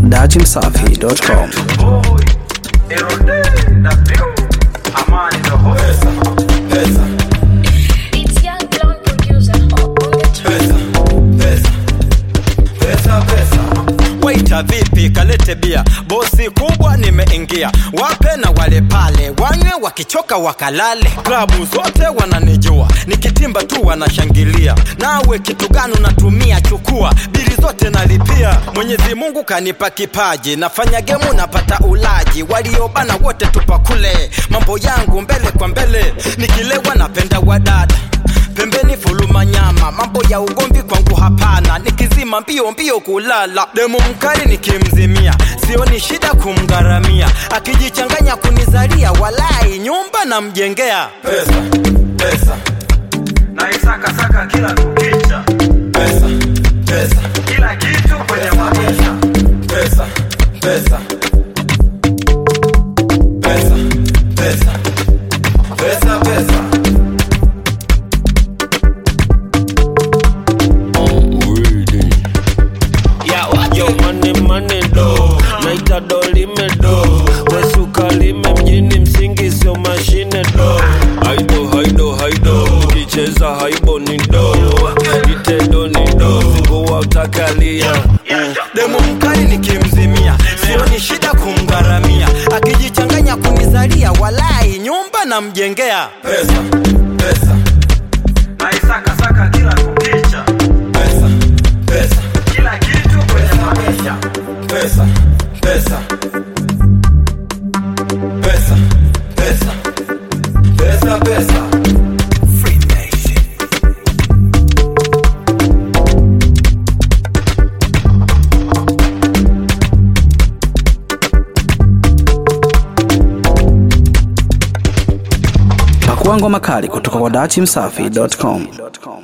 dachimsafi.com. It's young blonde producer on the track. Waita vipi, kalete bia, bosi kubwa nimeingia, wape na wale pale wanywe, wakichoka wakalale. Klabu zote wananijua, nikitimba tu wanashangilia. Nawe kitu gani unatumia? Chukua bili zote nalipia. Mwenyezi Mungu kanipa kipaji, nafanya gemu napata ulaji, waliobana wote tupakule, mambo yangu mbele kwa mbele, nikilewa napenda wadada pembeni fuluma nyama, mambo ya ugomvi kwangu hapana, nikizima mbio mbio kulala. Demu mkali nikimzimia, sioni shida kumgharamia, akijichanganya kunizalia, walai nyumba namjengea. pesa pesa naisakasaka kila kukicha pesa pesa kila kitu kwenye maisha pesa pesa pesa pesa pesa pesa Yo, money, money, do naita dolime do wesuka lime mjini msingi sio mashine do haido haido haido ukicheza haibo ni do itedo ni do zingua utakalia mm. Demu mkali nikimzimia, sioni shida kumgharamia, akijichanganya kunizalia, walai nyumba namjengea. pesa pesa naisakasaka kila kukicha pesa pesa kila kitu kwenye maisha pesa pesa pesa pesa pesa pesa Pakua ngoma kali kutoka kwa dachimsafi.com.